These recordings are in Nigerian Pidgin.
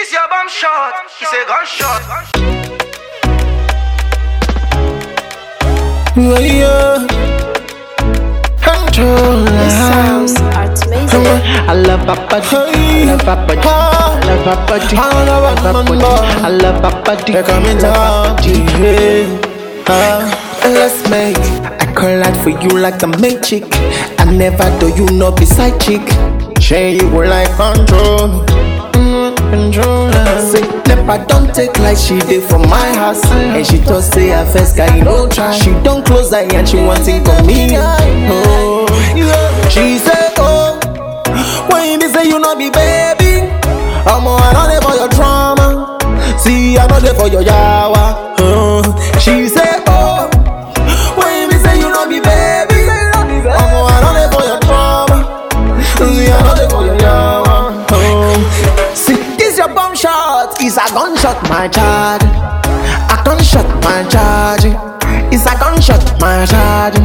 This your bomb shot. It's a gunshot. Yeah, yeah. Control. Sounds amazing. I love Papa D. I love Papa D. I love Papa D. I love Papa D. I love Papa D. They come in talk to you. Uh, let's make. I call out for you like a magic. I never do you no be side chick. Share you were like control. Mm, controller. Say, never don't take like she did for my house. And she just say her first guy, you don't try. She don't close eye and she want to come me. Oh, she say, oh, when you say you not be baby, I'm on another for your trauma. See, I know there for your yawa. Uh, she say, oh, when you say you not be baby, I'm on another for your trauma. See, I know there for your yawa. Uh, see, this your bomb shot. It's a gunshot, my charge. A gunshot, my charge. It's a gunshot, my charge.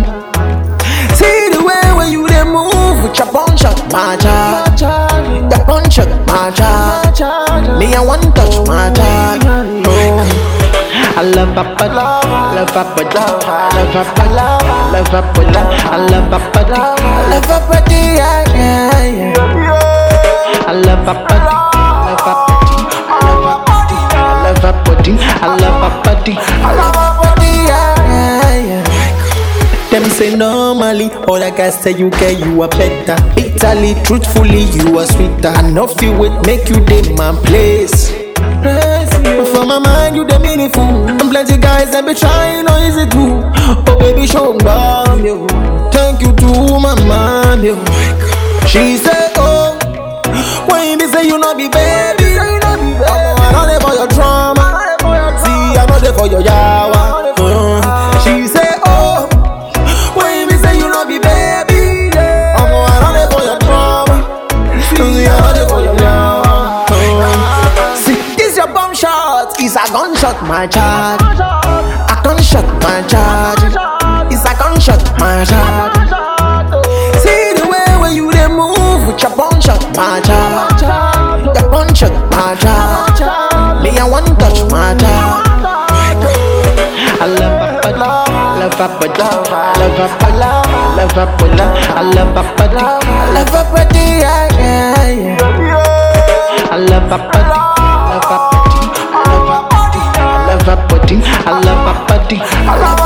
See the way when you dey move with your punch shot, my charge. Your punch shot, my charge. Me I want touch, my charge. Oh. I love Papa D. I love Papa D. I love Papa D. I love Papa D. I love Papa D. I love her body, yeah, yeah, yeah. I love Papa D. I love Papa D. I love Papa D. I love Papa D. I love her body, yeah, yeah, yeah. Them say normally, all I can say you get you are better. Bitterly, truthfully, you are sweeter. I know feel it make you day my place. But for my mind, you the meaningful. And plenty guys that be trying, no easy too. Oh baby, show bomb you. Thank you to my mom, you. She say, oh, when you say you not be baby, I'm on there for your trauma. See, I'm not there for your yawa. Uh, she say, oh, when you say you not be baby, I'm on there for your trauma. See, I'm not there for your yawa. Uh, see, this your bomb shot. It's a gunshot, my charge. A gunshot, my charge. It's a gunshot, my charge. See the way when you dey move with your punch shot, my charge. Your punch shot, my charge. Me I want touch, my charge. I love Papa D. I love Papa D. I love Papa D. I love Papa D. I love Papa D. I love her body, yeah, yeah, yeah. I love Papa D. I love Papa D. I love Papa D. I love Papa D. I love Papa D. I love